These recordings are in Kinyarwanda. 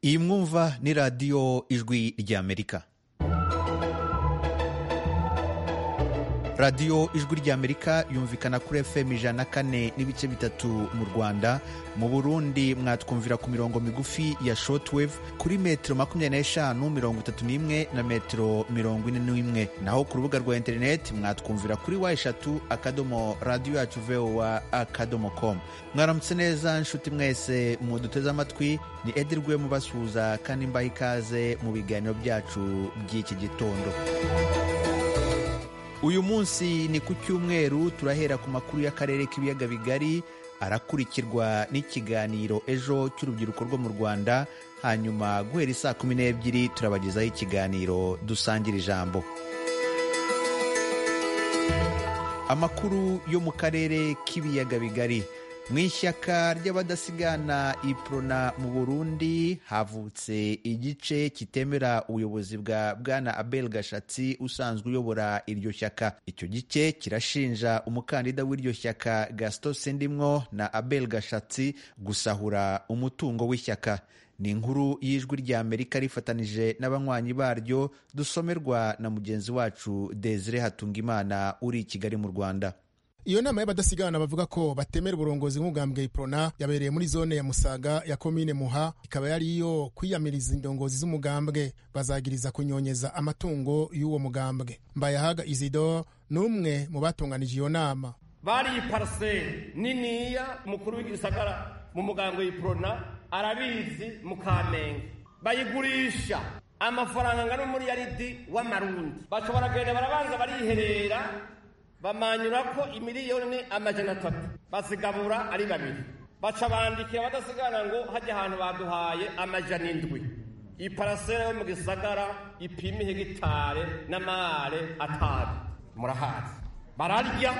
iyi mwumva ni radiyo ijwi ry'amerika radiyo ijwi ry'amerika yumvikana kuri fm ijana na kane n'ibice bitatu mu rwanda mu burundi mwatwumvira ku mirongo migufi ya shortwave kuri metero makumyabiri n'eshanu mirongo itatu n'imwe na metero mirongo ine n'imwe naho ku rubuga rwa interineti mwatwumvira kuri wa eshatu akadomo radiyo yacu voa akadomo komu mwaramutse neza nshuti mwese muduteze amatwi ni edirwe mubasuhuza kandi mbaha ikaze mu biganiro byacu by'iki gitondo uyu munsi ni ku cyumweru turahera ku makuru y'akarere k'ibiyaga bigari arakurikirwa n'ikiganiro ejo cy'urubyiruko rwo mu rwanda hanyuma guhera isaa kumi n'ebyiri turabagezaho ikiganiro dusangira ijambo amakuru yo mu karere k'ibiyaga bigari mu ishyaka ry'abadasigana iprona mu burundi havutse igice kitemera ubuyobozi bwa bwana abel gashatsi usanzwe uyobora iryo shyaka icyo gice kirashinja umukandida w'iryo shyaka gaston sendimwo na abel gashatsi gusahura umutungo w'ishyaka ni inkuru y'ijwi ry'amerika rifatanije n'abanywanyi baryo dusomerwa na mugenzi wacu desire hatungimana uri i kigali mu rwanda iyo nama y'abadasigana bavuga ko batemera uburongozi nk'ubwambwe iprona yabereye muri zone ya musaga ya komine muha ikaba yari iyo kwiyamiriza indongozi z'umugambwe bazagiriza kunyonyeza amatungo y'uwo mugambwe mbayahaga isidore n'umwe mu batunganije iyo nama bariye iparaseri niniya umukuru w'igisagara mu mugambwe iprona arabizi mu kamenge bayigurisha amafaranga angana n'umuriyaridi w'amarundi bashobora kugenda barabanza bariherera bamanyura ko imiliyoni amajana atatu bazigabura ari babiri baca bandikira abadasigara ngo hajya ahantu baduhaye amajana indwi iparasera yo mu gisagara ipima hegitare n'amare atanu murahazi bararya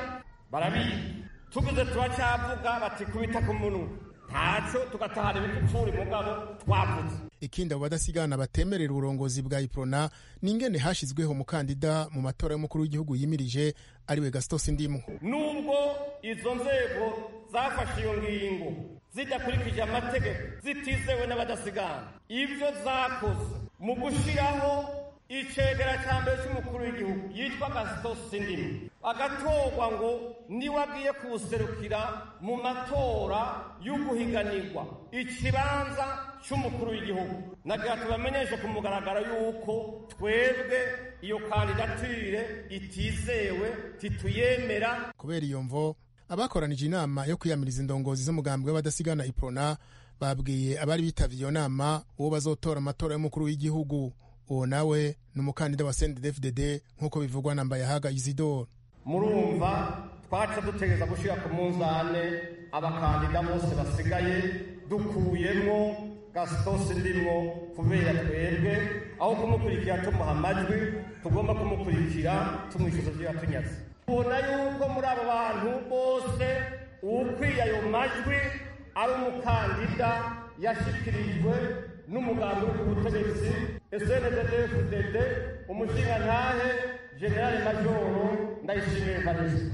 barabika tuguze turacyavuga bati kubita ku munwa ntacyo tugatahana ibipfupfuri mugabo twavuze ikindi abo badasigana batemerera uburongozi bwa iprona ni ingene hashyizweho umukandida mu matora y'umukuru w'igihugu yimirije ariwe gasito sindimwo nubwo izo nzego zafashe iyo ngingo zidakurikije amategeko zitizewe n'abadasigana ibyo zakoze mu gushyiraho icegera cya mbere cy'umukuru w'igihugu yitwa gasito sindimwo agatorwa ngo niwe agiye kuwuserukira mu matora y'uguhiganirwa ikibanza cy'umukuru w'igihugu nagira tubamenyeshe ku mugaragaro y'uko twebwe iyo kandidatire itizewe tituyemera kubera iyo mvo abakoranije inama yo kwiyamiriza indongozi z'umugambwe w'abadasigana iprona babwiye abari bitabye iyo nama uwo bazotora amatora y'umukuru w'igihugu uwo nawe ni umukandida wa sendefdede nk'uko bivugwa na mbayahaga isidore murumva twaca dutegereza gushyira ku munzane abakandida bose basigaye dukuyemo gasitose ndimwo kubera twebwe aho kumukurikira tumuha amajwi tugomba kumukurikira tumwishyuza ibyo yatunyaze tubona yuko muri abo bantu bose uwukwiye ayo majwi ari umukandida yashyikirijwe n'umugambi w'ubutegetsi snddfdd umushingantahe generale majoro ndayishimiye kabisa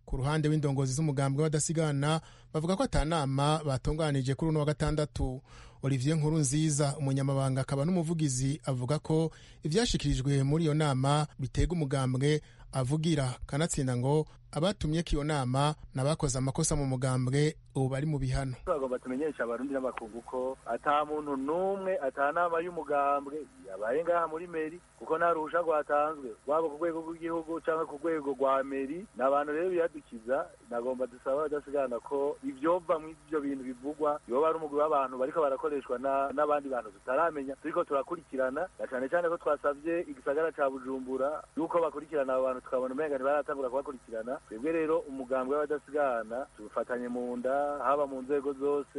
ku ruhande w'indongozi z'umugambwe w'abadasigana bavuga ko atanama batunganije kuri uno wa gatandatu olivier nkuru nziza umunyamabanga akaba n'umuvugizi avuga ko ibyashyikirijwe muri iyo nama bitega umugambwe avugira kanatsinda ngo abatumye ko iyo nama n'abakoze amakosa mu mugambwe ubu bari mu bihano bagomba tumenyesha abarundi n'abakungu ko ata muntu n'umwe ata nama y'umugambwe yabaye ngaha muri meri kuko nta ruhusha rwatanzwe waba ku rwego rw'igihugu cyangwa ku rwego rwa meri ni abantu rero biyadukiza nagomba dusaba abadasigana ko ibyova muri ibyo bintu bivugwa yoba ari umugwi w'abantu bariko barakoreshwa n'abandi bantu tutaramenya turiko turakurikirana na cane cane ko twasabye igisagara ca bujumbura yuko bakurikirana abo bantu tukabona umenga ntibaratangura kubakurikirana twebwe rero umugambi w'abadasigana tuwufatanye mu nda haba mu nzego zose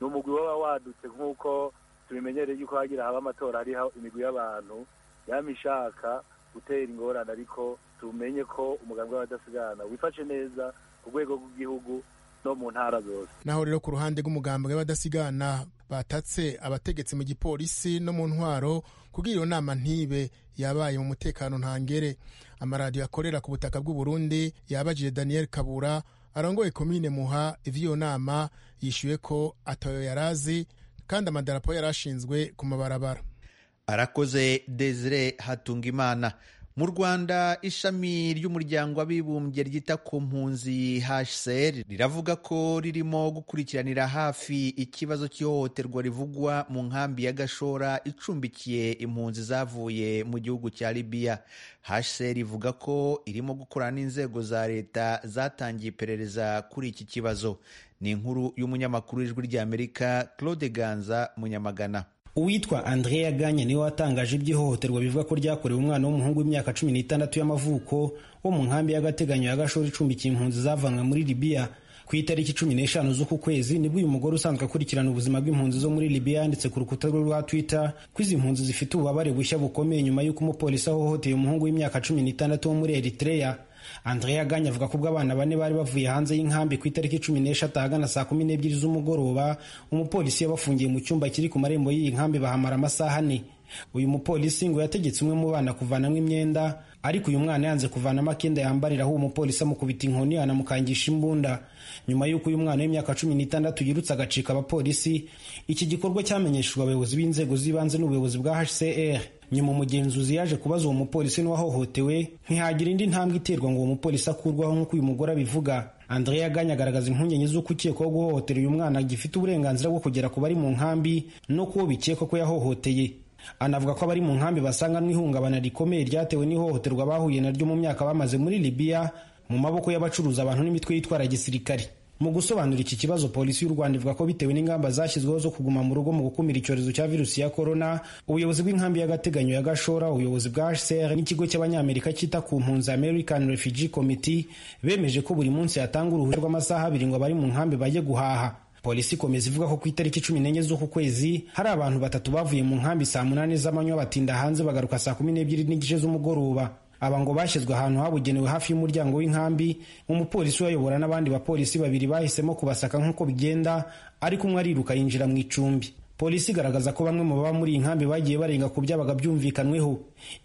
ni umugwi waba wadutse nk'uko tubimenyereye yuko hagira haba amatora hariho imigwi y'abantu yama ishaka gutera ingorane ariko tumenye ko umugambi w'abadasigana wifashe neza ku rwego rw'igihugu no mu ntara zose naho rero ku ruhande rw'umugambwe w'abadasigana batatse abategetsi mu gipolisi no mu ntwaro kubwira iyo nama ntibe yabaye mu mutekano ntangere amaradiyo akorera ku butaka bw'u Burundi yabajije Daniel Kabura arongoye komine muha ivy'iyo nama yishuye ko atayo yarazi kandi amadarapo yarashinzwe ku mabarabara arakoze desire hatungimana mu rwanda ishami ry'umuryango w'abibumbye ryita ku mpunzi hsr riravuga ko ririmo gukurikiranira hafi ikibazo cy'ihohoterwa rivugwa mu nkambi ya gashora icumbikiye impunzi zavuye mu gihugu cya libiya hsr ivuga ko irimo gukorana n'inzego za leta zatangiye iperereza kuri iki kibazo ni inkuru y'umunyamakuru w'ijwi ry'amerika claude ganza munyamagana uwitwa andrea ganya niwe watangaje iby'ihohoterwa bivuga ko ryakorewe umwana w'umuhungu w'imyaka cumi n'itandatu y'amavuko wo mu nkambi y'agateganyo ya gashora icumbikiye impunzi zavanywe muri libiya ku itariki cumi n'eshanu z'uku kwezi nibwo uyu mugore usanzwe akurikirana ubuzima bw'impunzi zo muri libiya yanditse ku rukuta rwe rwa twitter ko izi mpunzi zifite ububabare bushya bukomeye nyuma y'uko umupolisi ahohoteye umuhungu w'imyaka cumi n'itandatu wo muri eritreya andrea ganya avuga ko ubwo abana bane bari bavuye hanze y'inkambi ku itariki cumi n'eshatu ahagana saa kumi n'ebyiri z'umugoroba umupolisi yabafungiye mu cyumba kiri ku marembo y'iyi nkambi bahamara amasaha ane uyu mupolisi ngo yategetse umwe mu bana kuvanamo imyenda ariko uyu mwana yanze kuvanamo akenda yambariraho uwo mupolisi amukubita inkoni anamukangisha imbunda nyuma y'uko uyu mwana w'imyaka cumi n'itandatu yirutse agacika abapolisi iki gikorwa cyamenyeshejwe abayobozi b'inzego z'ibanze n'ubuyobozi bwa hcr nyuma umugenzuzi yaje kubaza uwo mupolisi n'uwahohotewe ntihagira indi ntambwe iterwa ngo uwo mupolisi akurwaho nk'uko uyu mugore abivuga andrea ganya agaragaza impungenge z'uko ukekwaho guhohotera uyu mwana agifite uburenganzira bwo kugera ku bari mu nkambi no kuwo bikekwa ko yahohoteye anavuga ko abari mu nkambi basanga n'ihungabana rikomeye ryatewe n'ihohoterwa bahuye naryo mu myaka bamaze muri libiya mu maboko y'abacuruza abantu n'imitwe yitwara gisirikare mu gusobanura iki kibazo polisi y'u rwanda ivuga ko bitewe n'ingamba zashyizweho zo kuguma mu rugo mu gukumira icyorezo cya virusi ya korona ubuyobozi bw'inkambi y'agateganyo ya gashora ubuyobozi bwa hcr n'ikigo cy'abanyamerika cyita ku mpunzi american refugee committee bemeje ko buri munsi hatanga uruhushya rw'amasaha abiri ngo abari mu nkambi bajye guhaha polisi ikomeza ivuga ko ku itariki cumi n'enye z'uku kwezi hari abantu batatu bavuye mu nkambi saa munani z'amanywa batinda hanze bagaruka saa kumi n'ebyiri n'igice z'umugoroba aba ngo bashyizwe ahantu habugenewe hafi y'umuryango w'inkambi umupolisi uyayobora n'abandi bapolisi babiri bahisemo kubasaka nk'uko bigenda ariko umwe ariruka yinjira mu icumbi polisi igaragaza ko bamwe mu baba muri iyi nkambi bagiye barenga ku byabaga byumvikanweho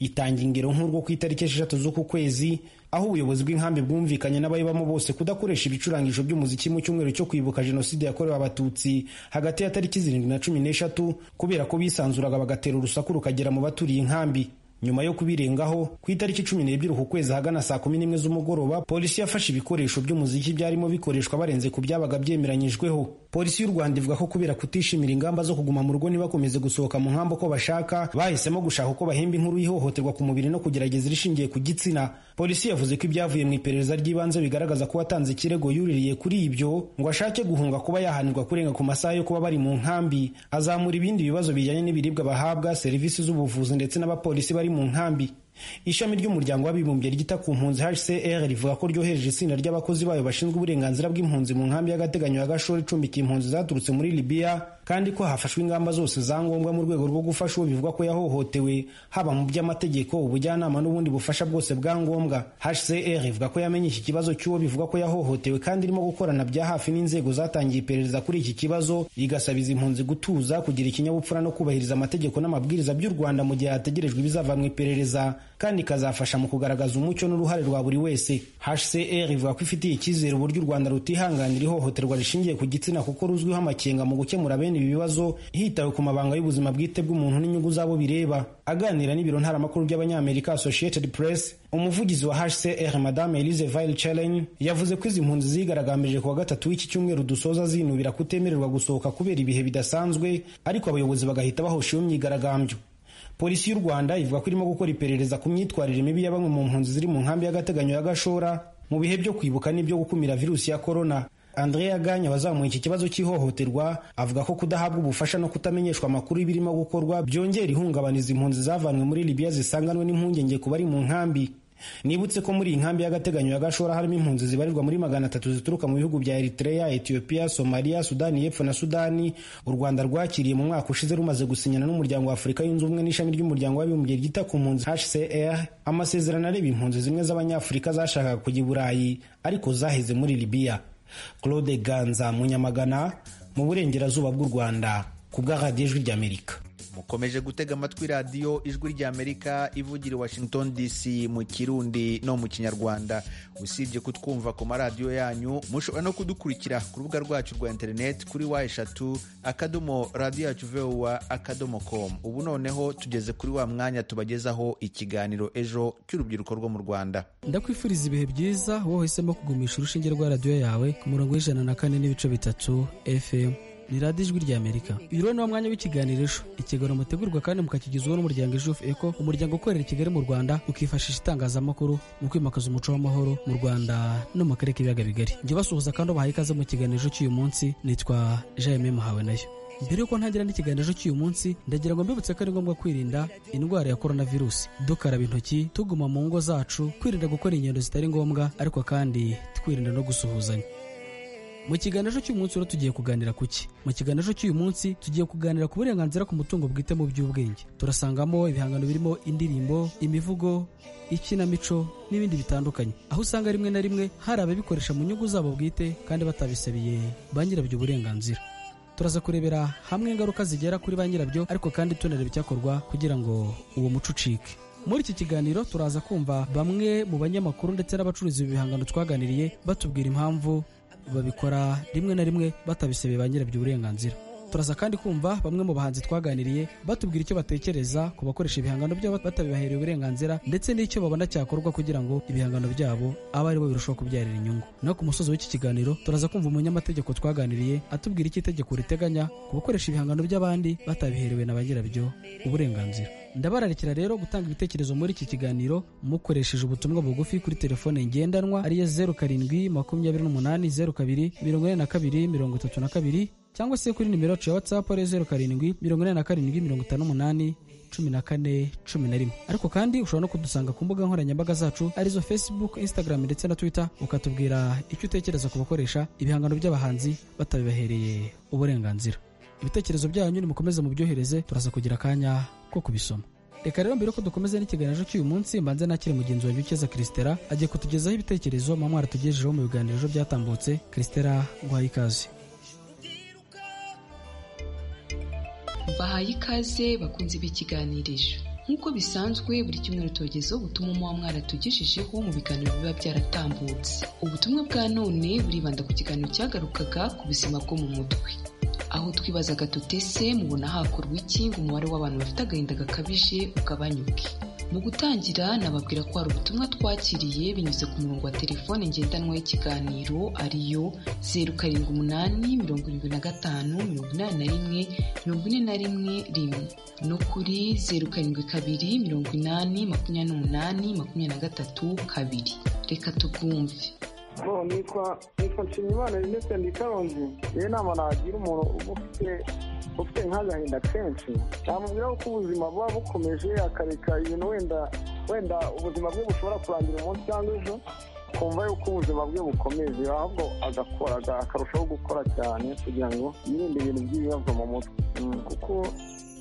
itanga ingero nk'urwo ku itariki esheshatu z'uku kwezi aho ubuyobozi bw'inkambi bwumvikanye n'abayibamo bose kudakoresha ibicurangisho by'umuziki mu cyumweru cyo kwibuka jenoside yakorewe abatutsi hagati ya tariki zirindwi na cumi n'eshatu kubera ko bisanzuraga bagatera urusaku rukagera mu baturiye inkambi nyuma yo kubirengaho ku itariki cumi n'ebyiri uku kwezi ahagana saa kumi n'imwe z'umugoroba polisi yafashe ibikoresho by'umuziki byarimo bikoreshwa barenze ku byabaga byemeranyijweho polisi y'u rwanda ivuga ko kubera kutishimira ingamba zo kuguma mu rugo ntibakomeze gusohoka mu nkambi uko bashaka bahisemo gushaka uko bahemba inkuru y'ihohoterwa ku mubiri no kugerageza irishingiye ku gitsina polisi yavuze ko ibyavuye mu iperereza ry'ibanze bigaragaza ko watanze ikirego yuririye kuri ibyo ngo ashake guhunga kuba yahanirwa kurenga ku masaha yo kuba bari mu nkambi azamura ibindi bibazo bijyanye n'ibiribwa bahabwa serivisi z'ubuvuzi ndetse n'abapolisi bari mu nkambi ishami ry'umuryango w'abibumbye ryita ku mpunzi hcr rivuga ko ryohereje itsinda ry'abakozi bayo bashinzwe uburenganzira bw'impunzi mu nkambi y'agateganyo ya gashora icumbikiye impunzi zaturutse muri libiya kandi ko hafashwe ingamba zose za ngombwa mu rwego rwo gufasha uwo bivugwa ko yahohotewe haba mu by'amategeko ubujyanama n'ubundi bufasha bwose bwa ngombwa hcr ivuga ko yamenye iki kibazo cy'uwo bivugwa ko yahohotewe kandi irimo gukorana bya hafi n'inzego zatangiye iperereza kuri iki kibazo igasaba izi mpunzi gutuza kugira ikinyabupfura no kubahiriza amategeko n'amabwiriza by'u rwanda mu gihe hategerejwe ibizava mu iperereza kandi ikazafasha mu kugaragaza umucyo n'uruhare rwa buri wese hcr ivuga ko ifitiye icyizere uburyo u rwanda rutihanganira ihohoterwa rishingiye ku gitsina kuko ruzwiho amakenga mu gukemura bene ibi bibazo hitawe ku mabanga y'ubuzima bwite bw'umuntu n'inyungu z'abo bireba aganira n'ibiro ntaramakuru by'abanyamerika associated press umuvugizi wa hcr madame elise vile chelen yavuze ko izi mpunzi zigaragambije kuwa gatatu w'iki cyumweru dusoza zinubira kutemererwa gusohoka kubera ibihe bidasanzwe ariko abayobozi bagahita bahosheho imyigaragambyo polisi y'u rwanda ivuga ko irimo gukora iperereza ku myitwarire mibi ya bamwe mu mpunzi ziri mu nkambi y'agateganyo ya gashora mu bihe byo kwibuka n'ibyo gukumira virusi ya korona andrea ganya wazamuye iki kibazo cy'ihohoterwa avuga ko kudahabwa ubufasha no kutamenyeshwa amakuru y'ibirimo gukorwa byongera ihungabaniza impunzi zavanwe muri libiya zisanganwe n'impungenge ku bari mu nkambi nibutse ko muri iyi nkambi y'agateganyo ya gashora harimo impunzi zibarirwa muri magana atatu zituruka mu bihugu bya eritrea etiyopiya somaliya sudani y'epfo na sudani u rwanda rwakiriye mu mwaka ushize rumaze gusinyana n'umuryango wa afurika yunze ubumwe n'ishami ry'umuryango w'abibumbye ryita ku mpunzi hcr amasezerano areba impunzi zimwe z'abanyafurika zashakaga kujya i burayi ariko zaheze muri libiya claude ganza munyamagana mu burengerazuba bw'u rwanda ku bw'aradiyejwi ry'amerika mukomeje gutega amatwi radiyo ijwi ry'amerika ivugira i washington dc mu kirundi no mu kinyarwanda usibye kutwumva ku maradiyo yanyu mushobora no kudukurikira ku rubuga rwacu rwa interineti kuri wa eshatu akadomo radiyo yacu vuba akadomo komu ubu noneho tugeze kuri wa mwanya tubagezaho ikiganiro ejo cy'urubyiruko rwo mu rwanda ndakwifuriza ibihe byiza wowe uhisemo kugumisha urushinge rwa radiyo yawe ku murongo w'ijana na kane n'ibice bitatu fm ni radiyo ijwi ry'amerika uyu rero ni wo mwanya w'ikiganiro ejo ikiganiro mutegurwa kandi mukakigezwaho n'umuryango ejofu eko umuryango ukorera i kigali mu rwanda ukifashisha itangazamakuru mu kwimakaza umuco w'amahoro mu rwanda no mu karere k'ibiyaga bigari njye basuhuza kandi ubahaye ikaze mu kiganiro cy'uyu munsi nitwa jaime muhawe nayo mbere y'uko ntagira n'ikiganiro cy'uyu munsi ndagira ngo mbibutse ko ari ngombwa kwirinda indwara ya korona virusi dukaraba intoki tuguma mu ngo zacu kwirinda gukora ingendo zitari ngombwa ariko kandi twirinda no gusuhuzanya mu kiganiro cy'uyu munsi rero tugiye kuganira ku ki mu kiganiro cy'uyu munsi tugiye kuganira ku burenganzira ku mutungo bwite mu by'ubwenge turasangamo ibihangano birimo indirimbo imivugo ikinamico n'ibindi bitandukanye aho usanga rimwe na rimwe hari ababikoresha mu nyungu zabo bwite kandi batabisabiye ba nyirabyo uburenganzira turaza kurebera hamwe ingaruka zigera kuri ba nyirabyo ariko kandi tunareba icyakorwa kugira ngo uwo muco ucike muri iki kiganiro turaza kumva bamwe mu banyamakuru ndetse n'abacuruzi b'ibihangano twaganiriye batubwira impamvu babikora rimwe na rimwe batabisabye ba nyirabyo uburenganzira turaza kandi kumva bamwe mu bahanzi twaganiriye batubwira icyo batekereza ku bakoresha ibihangano byabo batabibahereye uburenganzira ndetse n'icyo babona cyakorwa kugira ngo ibihangano byabo abe aribo birushaho kubyarira inyungu no ku musozi w'iki kiganiro turaza kumva umunyamategeko twaganiriye atubwira icyo itegeko riteganya ku bakoresha ibihangano by'abandi batabiherewe na ba nyirabyo uburenganzira ndabararikira rero gutanga ibitekerezo muri iki kiganiro mukoresheje ubutumwa bugufi kuri telefone ngendanwa ariyo zeru karindwi makumyabiri n'umunani zeru kabiri mirongo ine na kabiri mirongo itatu na kabiri cyangwa se kuri nimero yacu ya watsapu ariyo zeru karindwi mirongo ine na karindwi mirongo itanu n'umunani cumi na kane cumi na rimwe ariko kandi ushobora no kudusanga ku mbuga nkoranyambaga zacu arizo facebook instagram ndetse na twitter ukatubwira icyo utekereza ku bakoresha ibihangano by'abahanzi batabibahereye uburenganzira ibitekerezo byanyu nimukomeze mubyohereze turaza kugira akanya ko kubisoma reka rero mbere ko dukomeze n'ikiganiro cy'uyu munsi mbanze nakire mugenzi wanjye ukeza kirisitera agiye kutugezaho ibitekerezo mama aratugejejeho mu biganiro byatambutse kirisitera guhaye ikaze bahaye ikaze bakunze b'ikiganirije nk'uko bisanzwe buri cyumweru tugezeho ubutumwa muba mwaratugejejeho mu biganiro biba byaratambutse ubutumwa bwa none buribanda ku kiganiro cyagarukaga ku buzima bwo mu mutwe aho twibazaga tutese mubona hakorwa iki ngo umubare w'abantu bafite agahinda gakabije ugabanyuke mu gutangira nababwira ko hari ubutumwa twakiriye binyuze ku murongo wa telefone ngendanwa y'ikiganiro ariyo zeru karindwi umunani mirongo irindwi na gatanu mirongo inani na rimwe mirongo ine na rimwe rimwe no kuri zeru karindwi kabiri mirongo inani makumyabiri n'umunani makumyabiri na gatatu kabiri reka tubwumve bo nitwa nitwa nshimiyimana rinete ndi karongi iyo nama nagira umuntu ufite ufite nk'agahinda kenshi namubwira ko ubuzima buba bukomeje akareka ibintu wenda wenda ubuzima bwe bushobora kurangira umunsi cyangwa ejo kumva yuko ubuzima bwe bukomeje ahubwo agakora akarushaho gukora cyane kugira ngo yirinde ibintu by'ibibazo mu mutwe kuko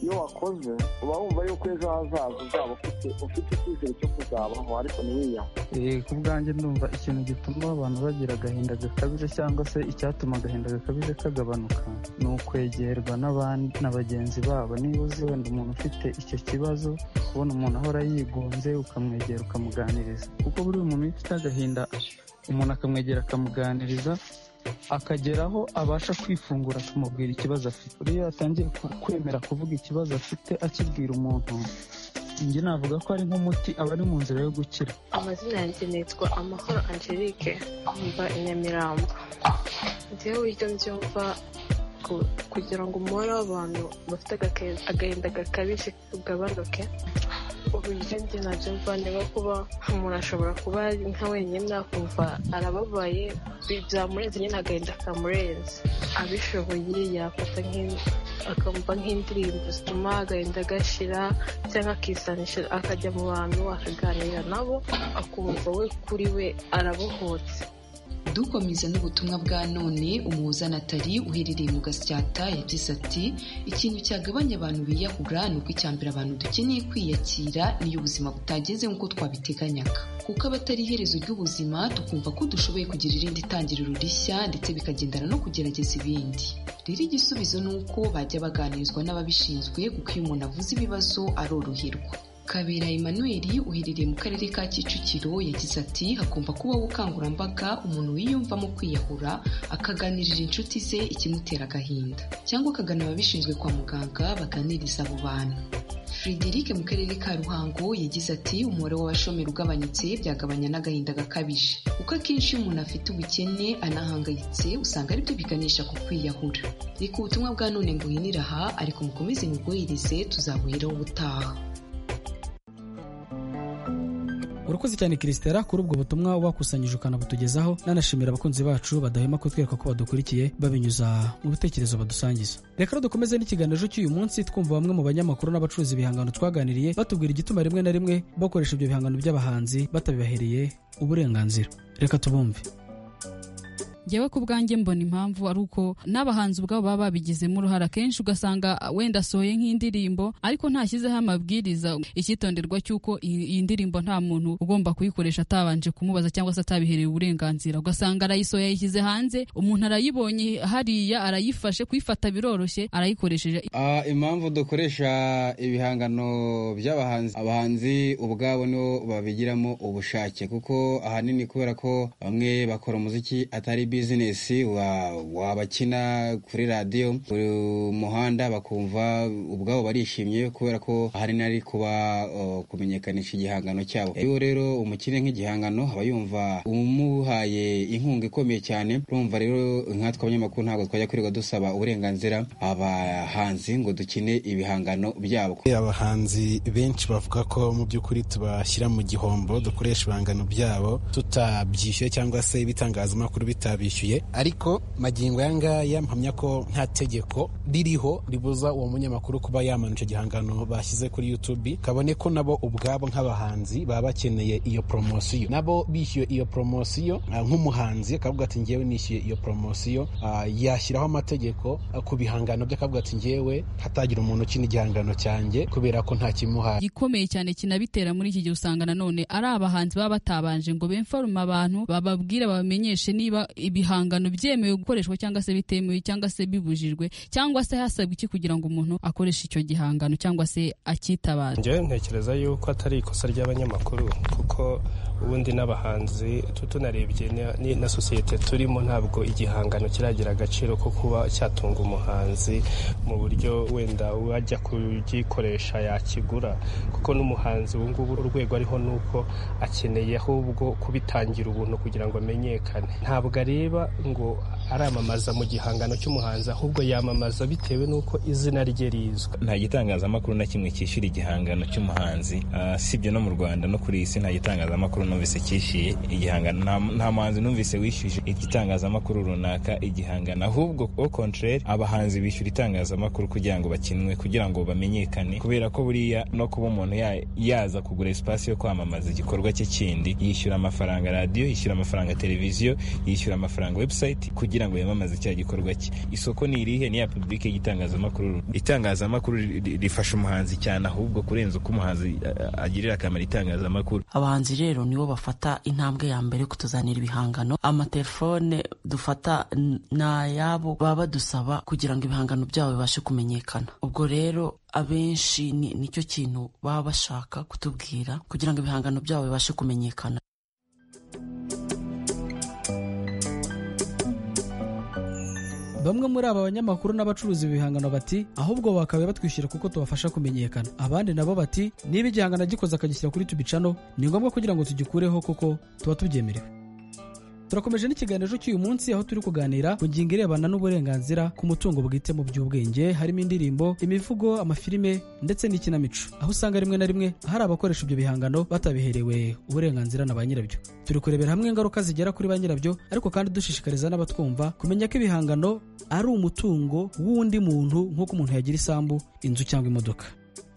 iyo wakoze uba wumva yuko ejo hazaza uzaba ufite ufite icyizere cyo kuzabaho ariko ntiwiyaho ku bwanjye ndumva ikintu gituma abantu bagira agahinda gakabije cyangwa se icyatuma agahinda gakabije kagabanuka ni ukwegerwa na bagenzi babo niba uzi wenda umuntu ufite icyo kibazo ubona umuntu ahora yigunze ukamwegera ukamuganiriza kuko buri muntu iyo ufite agahinda umuntu akamwegera akamuganiriza akageraho abasha kwifungura akamubwira ikibazo afite iyo atangiye kwemera kuvuga ikibazo afite akibwira umuntu njye navuga ko ari nk'umuti aba ari mu nzira yo gukira amazina yanjye nitwa amahoro angelique mva i nyamirambo njyewe uburyo mbyumva kugira ngo umubare w'abantu bafite agahinda gakabije ugabanuke uburyo njye nabyumva niba kuba umuntu ashobora kuba ari nka wenyine akumva arababaye byamurenze nyine agahinda kamurenze abishoboye yafata akumva nk'indirimbo zituma agahinda gashira cyangwa akisanisha akajya mu bantu akaganira nabo akumva we kuri we arabohotse dukomeza n'ubutumwa bwa none umuhuza natali uherereye mu gasyata yagize ati ikintu cyagabanya abantu biyahura ni uko icyambere abantu dukeneye kwiyakira niyo ubuzima butagenze nk'uko twabiteganyaga kuko abatari iherezo ry'ubuzima tukumva ko dushoboye kugira irindi tangiriro rishya ndetse bikagendana no kugerageza ibindi rero igisubizo ni uko bajya baganirizwa n'ababishinzwe kuko iyo umuntu avuze ibibazo aroroherwa kabera emmanuel uherereye mu karere ka kicukiro yagize ati hagomba kubaho ubukangurambaga umuntu wiyumvamo kwiyahura akaganirira inshuti ze ikimutera agahinda cyangwa akagana ababishinzwe kwa muganga baganiriza abo bantu frederic mu karere ka ruhango yagize ati umubare w'abashomeri ugabanutse byagabanya n'agahinda gakabije kuko akenshi iyo umuntu afite ubukene anahangayitse usanga aribyo biganisha ku kwiyahura reka ubutumwa bwa none mbuhinira aha ariko mukomeze mubwohereze tuzabuheraho ubutaha urakoze cyane kirisitera kuri ubwo butumwa wakusanyije ukanabutugezaho nanashimira abakunzi bacu badahwema kutwereka ko badukurikiye babinyuza mu bitekerezo badusangiza reka rero dukomeze n'ikiganiro cy'uyu munsi twumva bamwe mu banyamakuru n'abacuruza ibihangano twaganiriye batubwira igituma rimwe na rimwe bakoresha ibyo bihangano by'abahanzi batabibahereye uburenganzira reka tubumve ngewe ku bwanjye mbona impamvu ari uko n'abahanzi ubwabo baba babigizemo uruhare akenshi ugasanga wenda asohoye nk'indirimbo ariko ntashyizeho amabwiriza icyitonderwa cy'uko iyi ndirimbo nta muntu ugomba kuyikoresha atabanje kumubaza cyangwa se atabiherewe uburenganzira ugasanga arayisohoye yayishyize hanze umuntu arayibonye hariya arayifashe kuyifata biroroshye arayikoresheje impamvu dukoresha ibihangano by'abahanzi abahanzi ubwabo nibo babigiramo ubushake kuko ahanini kubera ko bamwe bakora umuziki atari bizinesi wabakina kuri radiyo buri muhanda bakumva ubwabo barishimye kubera ko ahanini ari kuba kumenyekanisha igihangano cyabo iyo rero umukire nk'igihangano aba yumva umuhaye inkunga ikomeye cyane urumva rero nkatwe abanyamakuru ntabwo twajya kwirirwa dusaba uburenganzira abahanzi ngo dukine ibihangano byabo abahanzi benshi bavuga ko mu by'ukuri tubashyira mu gihombo dukoresha ibihangano byabo tutabyishyuye cyangwa se ibitangazamakuru bitabishyuye ariko magingo aya ngaya mpamya ko nta tegeko ririho ribuza uwo munyamakuru kuba yamanura igihangano bashyize kuri YouTube kabone ko nabo ubwabo nk'abahanzi baba bakeneye iyo poromosiyo nabo bishyuye iyo poromosiyo nk'umuhanzi akavuga ati ngewe nishyuye iyo poromosiyo yashyiraho amategeko ku bihangano bye akavuga ati ngewe hatagira umuntu ukina igihangano cyanjye kubera ko nta kimuhaye gikomeye cyane kinabitera muri iki gihe usanga nanone ari abahanzi baba batabanje ngo bemfarume abantu bababwire babamenyeshe niba ibihangano byemewe gukoreshwa cyangwa se bitemewe cyangwa se bibujijwe cyangwa se hasabwa iki kugira ngo umuntu akoreshe icyo gihangano cyangwa se akitabaza ngewe ntekereza yuko atari ikosa ry'abanyamakuru kuko ubundi n'abahanzi tunarebye na sosiyete turimo ntabwo igihangano kiragira agaciro ko kuba cyatunga umuhanzi mu buryo wenda uwajya kugikoresha yakigura kuko n'umuhanzi ubu ngubu urwego ariho ni uko akeneye ahubwo kubitangira ubuntu kugira ngo amenyekane ntabwo ari areba ngo aramamaza mu gihangano cy'umuhanzi ahubwo yamamaza bitewe n'uko izina rye rizwi nta gitangazamakuru na kimwe cyishyura igihangano cy'umuhanzi sibyo no mu rwanda no kuri iyi si nta gitangazamakuru numvise cyishyuye igihangano nta muhanzi numvise wishyuje igitangazamakuru runaka igihangano ahubwo au contraire abahanzi bishyura itangazamakuru kugira ngo bakinwe kugira ngo bamenyekane kubera ko buriya no kuba umuntu yaza kugura esipasi yo kwamamaza igikorwa cye kindi yishyura amafaranga radiyo yishyura amafaranga televiziyo yishyura amafaranga webusayiti kugira ngo yamamaze icya gikorwa cye isoko ni irihe niya pubulike y'itangazamakuru itangazamakuru rifasha umuhanzi cyane ahubwo kurenza uko umuhanzi agirira akamaro itangazamakuru abahanzi rero nibo bafata intambwe ya mbere kutuzanira ibihangano amatelefone dufata ni ayabo baba badusaba kugira ngo ibihangano byabo bibashe kumenyekana ubwo rero abenshi nicyo kintu baba bashaka kutubwira kugira ngo ibihangano byabo bibashe kumenyekana bamwe muri aba banyamakuru n'abacuruza ibihangano bati ahubwo bakabaye batwishyura kuko tubafasha kumenyekana abandi nabo bati niba igihangano agikoze akagishyira kuri tubicano ni ngombwa kugira ngo tugikureho kuko tuba tubyemerewe turakomeje n'ikiganiro cy'uyu munsi aho turi kuganira ku ngingo irebana n'uburenganzira ku mutungo bwite mu by'ubwenge harimo indirimbo imivugo amafilime ndetse n'ikinamico aho usanga rimwe na rimwe hari abakoresha ibyo bihangano batabiherewe uburenganzira na ba nyirabyo turi kurebera hamwe ingaruka zigera kuri ba nyirabyo ariko kandi dushishikariza n'abatwumva kumenya ko ibihangano ari umutungo w'undi muntu nk'uko umuntu yagira isambu inzu cyangwa imodoka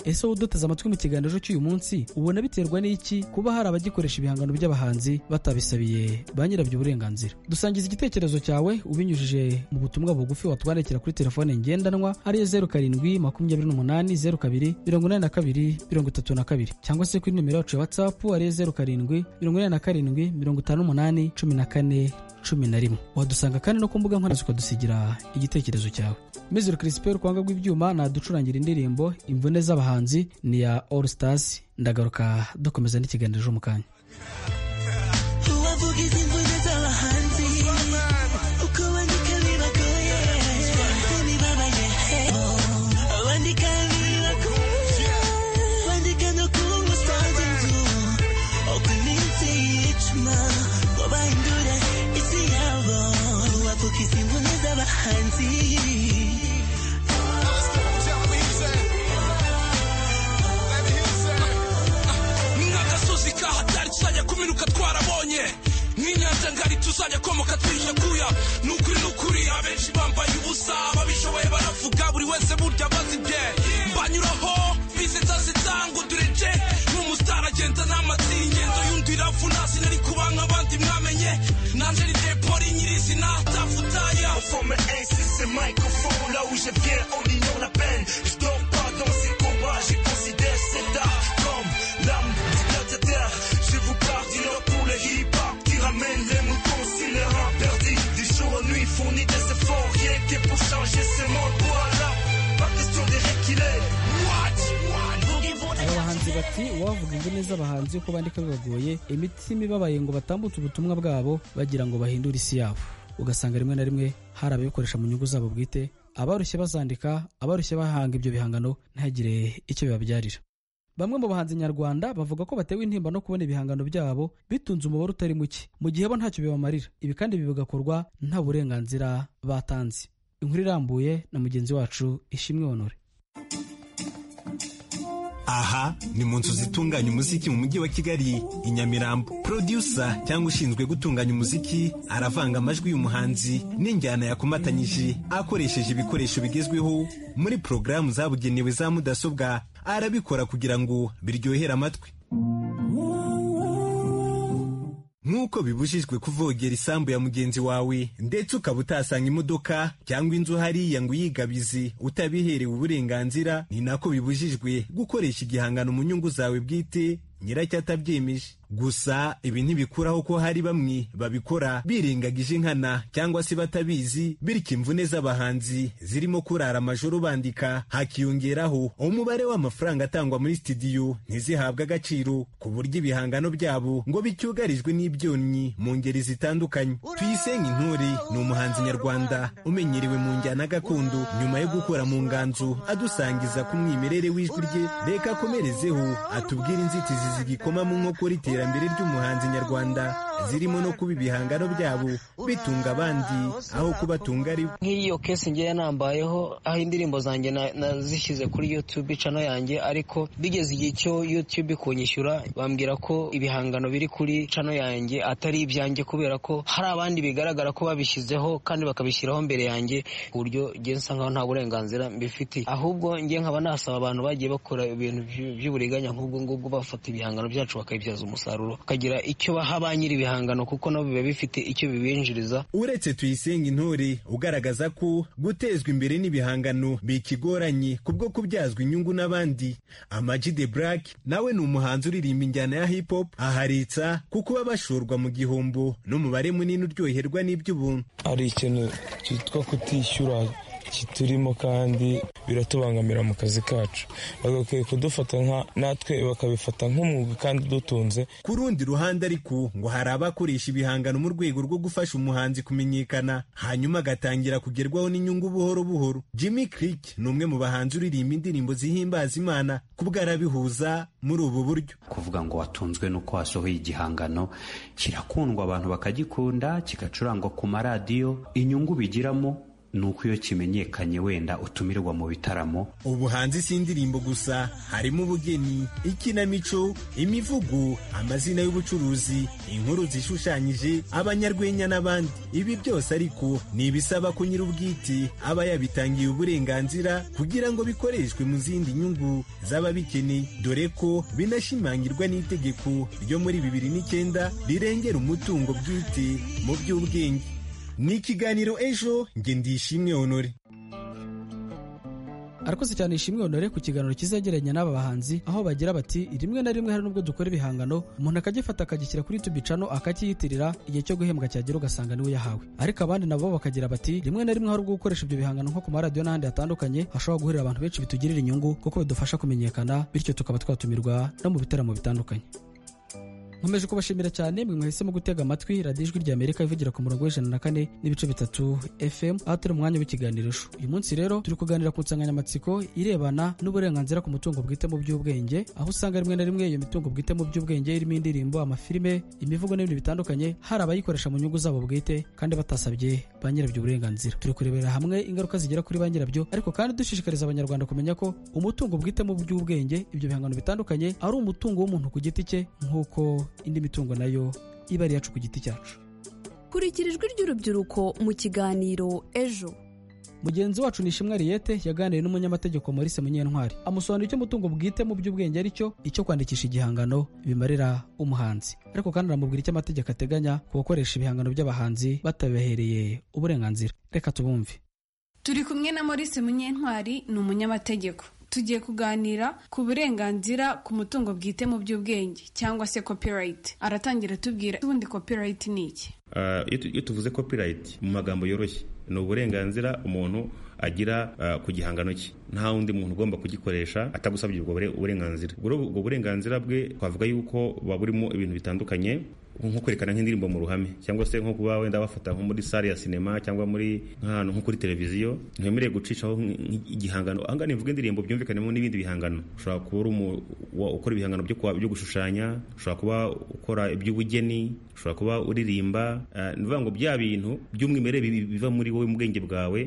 ese wowe uduteze amatwi mu kiganiro cy'uyu munsi ubona biterwa n'iki kuba hari abagikoresha ibihangano by'abahanzi batabisabiye ba nyirabyo uburenganzira dusangiza igitekerezo cyawe ubinyujije mu butumwa bugufi watwandikira kuri telefone ngendanwa ariyo zeru karindwi makumyabiri n'umunani zeru kabiri mirongo inani na kabiri mirongo itatu na kabiri cyangwa se kuri nimero yacu ya watsapu ariyo zeru karindwi mirongo inani na karindwi mirongo itanu n'umunani cumi na kane cumi na rimwe wadusanga kandi no ku mbuga nkoranyambaga ukadusigira igitekerezo cyawe mizero kirisipe urwanga rw'ibyuma naducurangira indirimbo imvune z'abahanzi ni ya all stars ndagaruka dukomeza n'ikiganiro mu kanya ubavuga izi mvune z'abahanzi uko bandika bibagoye bibabaye bandika bibagoye bandika no ku musanzu nzu ku minsi y'icuma ngo bahindure isi yabo ubavuga izi mvune z'abahanzi nk'agasozi kahatari tuzajya kuminuka twarabonye nk'inyanja ngari tuzajya komoka twishakuya ni ukuri ni ukuri abenshi bambaye ubusa ababishoboye baravuga buri wese burya abazi bye mbanyuraho bize zase zango dureje n'umusitari agenda n'amatsi ingendo y'undi iravuna sinari kuba nk'abandi mwamenye nanjye ni depori nyirizina tafutaya From an c'est microphone, là où je viens, on ignore la peine. Je dors pas dans ces combats, je considère cet art comme l'âme du gladiateur. Je vous parle du lore pour le hip-hop qui ramène les moutons sur les rangs perdus. Du jour au nuit, fournit des efforts, rien que pour changer ce monde. Voilà, pas question des règles qu'il est. What? What? aba bahanzi bati uwavuga imvune z'abahanzi uko bandika bibagoye imitima ibabaye ngo batambutse ubutumwa bwabo bagira ngo bahindure isi yabo ugasanga rimwe na rimwe hari ababikoresha mu nyungu zabo bwite abarushye bazandika abarushye bahanga ibyo bihangano ntihagire icyo bibabyarira bamwe mu bahanzi nyarwanda bavuga ko batewe intimba no kubona ibihangano byabo bitunze umubare utari muke mu gihe bo ntacyo bibamarira ibi kandi bigakorwa nta burenganzira batanze inkuru irambuye na mugenzi wacu ishimwe honore aha ni mu nzu zitunganya umuziki mu mujyi wa kigali i nyamirambo producer cyangwa ushinzwe gutunganya umuziki aravanga amajwi y'umuhanzi n'injyana yakomatanyije akoresheje ibikoresho bigezweho muri porogaramu zabugenewe za mudasobwa arabikora kugira ngo biryohere amatwi nk'uko bibujijwe kuvogera isambu ya mugenzi wawe ndetse ukaba utasanga imodoka cyangwa inzu hariya ngo uyigabize utabiherewe uburenganzira ni nako bibujijwe gukoresha igihangano mu nyungu zawe bwite nyiracyo atabyemeje gusa ibi ntibikuraho ko hari bamwe babikora birengagije inkana cyangwa se batabizi bityo imvune z'abahanzi zirimo kurara amajoro bandika hakiyongeraho umubare w'amafaranga atangwa muri sitidiyo ntizihabwe agaciro ku buryo ibihangano byabo ngo bicyugarijwe n'ibyonnyi mu ngeri zitandukanye tuyisenge intore ni umuhanzi nyarwanda umenyerewe mu njyana gakondo nyuma yo gukora mu nganzo adusangiza ku mwimerere w'ijwi rye reka akomerezeho atubwire inzitizi zigikoma mu nkokora itera iterambere ry'umuhanzi nyarwanda zirimo no kuba ibihangano byabo bitunga abandi aho kubatunga ari nk'iyo kesi ngeya nambayeho aho indirimbo zanjye na- nazishyize kuri youtube cano yanjye ariko bigeze igihe cyo youtube kunyishyura bambwira ko ibihangano biri kuri cano yanjye atari ibyanjye kubera ko hari abandi bigaragara ko babishyizeho kandi bakabishyiraho mbere yanjye ku buryo ngewe nsa nkaho nta burenganzira mbifitiye ahubwo ngewe nkaba nasaba abantu bagiye bakora ibintu by'u- by'uburiganya nk'ubwo ngubwo bafata ibihangano byacu bakabibyaza umusaruro bakagira icyo baha ba nyiri ibihangano kuko nabo biba bifite icyo bibinjiriza uretse tuyisenge intore ugaragaza ko gutezwa imbere n'ibihangano bikigoranye kubwo kubyazwa inyungu n'abandi amaji de black nawe ni umuhanzi uririmba injyana ya hip hop aharitsa kuko baba bashorwa mu gihombo n'umubare munini uryoherwa n'iby'ubuntu ari ikintu cyitwa kutishyura kiturimo kandi biratubangamira mu kazi kacu bagakwiye kudufata nka natwe bakabifata nk'umwuga kandi udutunze Ku rundi ruhande ariko ngo hari abakoresha ibihangano mu rwego rwo gufasha umuhanzi kumenyekana hanyuma agatangira kugerwaho n'inyungu buhoro buhoro jimmy crick ni umwe mu bahanzi uririmba indirimbo zihimbaza imana kubwo arabihuza muri ubu buryo kuvuga ngo watunzwe n'uko wasohoye igihangano kirakundwa abantu bakagikunda kigacurangwa ku maradiyo inyungu bigiramo ni uko iyo kimenyekanye wenda utumirwa mu bitaramo ubuhanzi si indirimbo gusa harimo ubugeni ikinamico imivugo amazina y'ubucuruzi inkuru zishushanyije abanyarwenya n'abandi ibi byose ariko ni ibisaba ko nyir'ubwite aba yabitangiye uburenganzira kugira ngo bikoreshwe mu zindi nyungu z'ababikeneye dore ko binashimangirwa n'itegeko ryo muri bibiri n'icyenda rirengera umutungo bwite mu by'ubwenge ni ikiganiro ejo nge ndishimwe honore arakoze cyane ishimwe honore ku kiganiro kizegeranye n'aba bahanzi aho bagira bati rimwe na rimwe hari n'ubwo dukora ibihangano umuntu akagifata akagishyira kuri tubi cano akakiyitirira igihe cyo guhembwa cyagera ugasanga niwe yahawe ariko abandi nabo bakagira bati rimwe na rimwe hari ubwo gukoresha ibyo bihangano nko ku maradiyo n'ahandi hatandukanye hashobora guhurira abantu benshi bitugirira inyungu kuko bidufasha kumenyekana bityo tukaba twatumirwa no mu bitaramo bitandukanye nkomeje kubashimira cyane mwe mwahisemo gutega amatwi radiyo ijwi rya amerika ivugira ku murongo w'ijana na kane n'ibice bitatu fm aho turi mu mwanya w'ikiganirisho uyu munsi rero turi kuganira ku nsanganyamatsiko irebana n'uburenganzira ku mutungo bwite mu by'ubwenge aho usanga rimwe na rimwe iyo mitungo bwite mu by'ubwenge irimo indirimbo amafilime imivugo n'ibintu bitandukanye hari abayikoresha mu nyungu zabo bwite kandi batasabye ba nyirabyo uburenganzira turi kurebera hamwe ingaruka zigera kuri ba nyirabyo ariko kandi dushishikariza abanyarwanda kumenya ko umutungo bwite mu by'ubwenge ibyo bihangano bitandukanye ari umutungo w'umuntu ku giti cye nk'uko indi mitungo nayo iba ari iyacu ku giti cyacu kurikira ijwi ry'urubyiruko mu kiganiro ejo mugenzi wacu ni ishimwe riyete yaganiriye n'umunyamategeko maurice munyentwari amusobanurira icyo umutungo bwite mu by'ubwenge ari cyo icyo kwandikisha igihangano bimarira umuhanzi ariko kandi aramubwira icyo amategeko ateganya ku bakoresha ibihangano by'abahanzi batabihereye uburenganzira reka tubumve turi kumwe na maurice munyentwari ni umunyamategeko tugiye kuganira ku burenganzira ku mutungo bwite mu by'ubwenge cyangwa se copyright aratangira atubwira ubundi copyright ni iki iyo tuvuze copyright mu magambo yoroshye ni uburenganzira umuntu agira ku gihangano cye nta wundi muntu ugomba kugikoresha atagusabye ubwo burenganzira ubwo burenganzira bwe twavuga yuko buba burimo ibintu bitandukanye nko kwerekana nk'indirimbo mu ruhame cyangwa se nko kuba wenda bafata nko muri sale ya sinema cyangwa muri nk'ahantu nko kuri televiziyo ntiwemerewe gucishaho igihangano aha ngaha nivuga indirimbo byumvikanemo n'ibindi bihangano ushobora kuba uri ukora ibihangano byo gushushanya ushobora kuba ukora iby'ubugeni ushobora kuba uririmba ni ukuvuga ngo bya bintu by'umwimerere biva muri wowe mu bwenge bwawe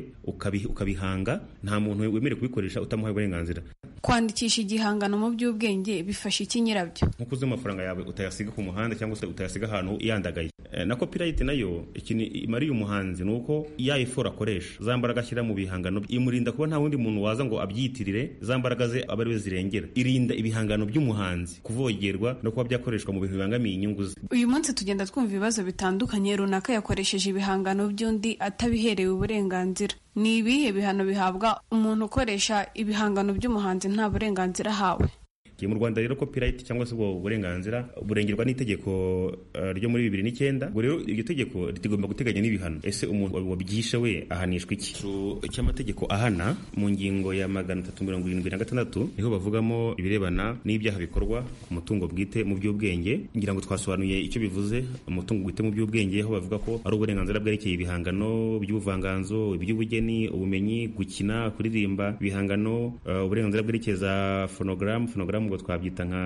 ukabihanga nta muntu wemerewe kubikoresha utamuhaye uburenganzira kwandikisha igihangano mu by'ubwenge bifasha iki nyirabyo nko kuzuba amafaranga yawe utayasiga ku muhanda cyangwa se utayasiga ahantu yandagaye na copyright nayo ikintu imariye umuhanzi ni uko ya effort akoresha za mbaraga ashyira mu bihangano imurinda kuba nta wundi muntu waza ngo abyitirire za mbaraga ze aba ariwe zirengera irinda ibihangano by'umuhanzi kuvogerwa no kuba byakoreshwa mu bintu bibangamiye inyungu ze uyu munsi tugenda twumva ibibazo bitandukanye runaka yakoresheje ibihangano by'undi atabiherewe uburenganzira ni ibihe bihano bihabwa umuntu ukoresha ibihangano by'umuhanzi nta burenganzira ahawe mu rwanda rero copyright cyangwa se ubwo burenganzira burengerwa n'itegeko ryo muri bibiri n'icyenda ubwo rero iryo tegeko rigomba guteganya n'ibihano ese umuntu wabyishe we ahanishwa iki cy'amategeko ahana mu ngingo ya magana atatu mirongo irindwi na gatandatu niho bavugamo ibirebana n'ibyaha bikorwa ku mutungo bwite mu by'ubwenge ngira ngo twasobanuye icyo bivuze umutungo bwite mu by'ubwenge aho bavuga ko ari uburenganzira bwerekeye ibihangano by'ubuvanganzo iby'ubugeni ubumenyi gukina kuririmba ibihangano uburenganzira bwerekeza fonogaramu fonogaramu ngo twabyita nka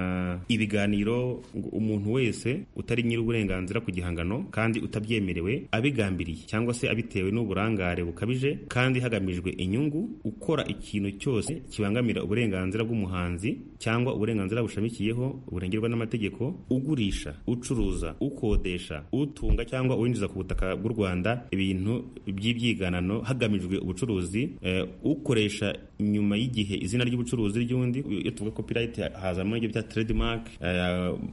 ibiganiro umuntu wese utari nyiri uburenganzira ku gihangano kandi utabyemerewe abigambiriye cyangwa se abitewe n'uburangare bukabije kandi hagamijwe inyungu ukora ikintu cyose kibangamira uburenganzira bw'umuhanzi cyangwa uburenganzira bushamikiyeho burengerwa n'amategeko ugurisha ucuruza ukodesha utunga cyangwa uwinjiza ku butaka bw'u Rwanda ibintu by'ibyiganano hagamijwe ubucuruzi ukoresha nyuma y'igihe izina ry'ubucuruzi ry'undi iyo tuvuga copyright hazamo ibyo bya trademark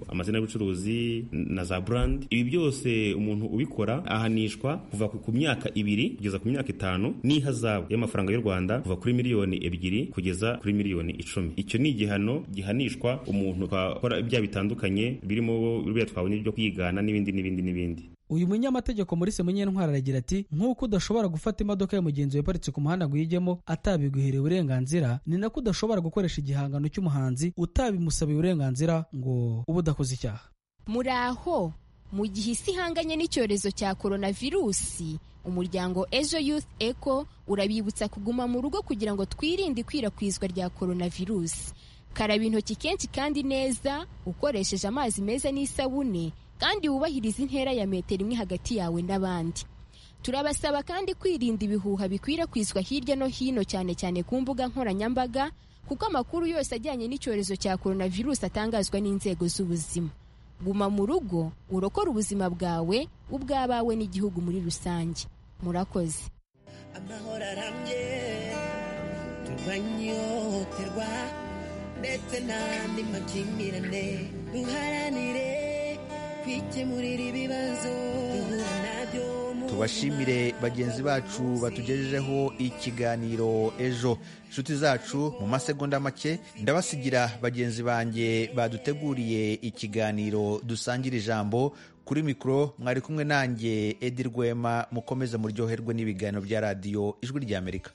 amazina y'ubucuruzi na za brand ibi byose umuntu ubikora ahanishwa kuva ku myaka ibiri kugeza ku myaka itanu n'ihazabu y'amafaranga y'u Rwanda kuva kuri miliyoni ebyiri kugeza kuri miliyoni icumi icyo ni igihano gihanishwa umuntu akora ibyaha bitandukanye birimo biriya twabonye byo kwigana n'ibindi n'ibindi n'ibindi uyu munyamategeko muri semunyentwara aragira ati nk'uko udashobora gufata imodoka ya mugenzi iparitse ku muhanda ngo uyijyemo atabiguhereye uburenganzira ni nako udashobora gukoresha igihangano cy'umuhanzi utabimusabiye uburenganzira ngo ube udakoze icyaha muraho mu gihe isi ihanganye n'icyorezo cya coronavirusi umuryango ejo youth eco urabibutsa kuguma mu rugo kugira ngo twirinde ikwirakwizwa rya coronavirusi karaba intoki kenshi kandi neza ukoresheje amazi meza n'isabune kandi wubahirize intera ya metero imwe hagati yawe n'abandi turabasaba kandi kwirinda ibihuha bikwirakwizwa hirya no hino cyane cyane ku mbuga nkoranyambaga kuko amakuru yose ajyanye n'icyorezo cya coronavirus atangazwa n'inzego z'ubuzima guma mu rugo urokore ubuzima bwawe ubw'abawe n'igihugu muri rusange murakoze amahoro arambye turwanye ihohoterwa ndetse n'andi makimbirane duharanire kwikemurira ibibazo duhura nabyo mu tubashimire bagenzi bacu batugejejeho ikiganiro ejo inshuti zacu mu masegonda make ndabasigira bagenzi banjye baduteguriye ikiganiro dusangira ijambo kuri mikoro mwari kumwe nanjye edi rwema mukomeze muryoherwe n'ibiganiro bya radiyo ijwi ry'amerika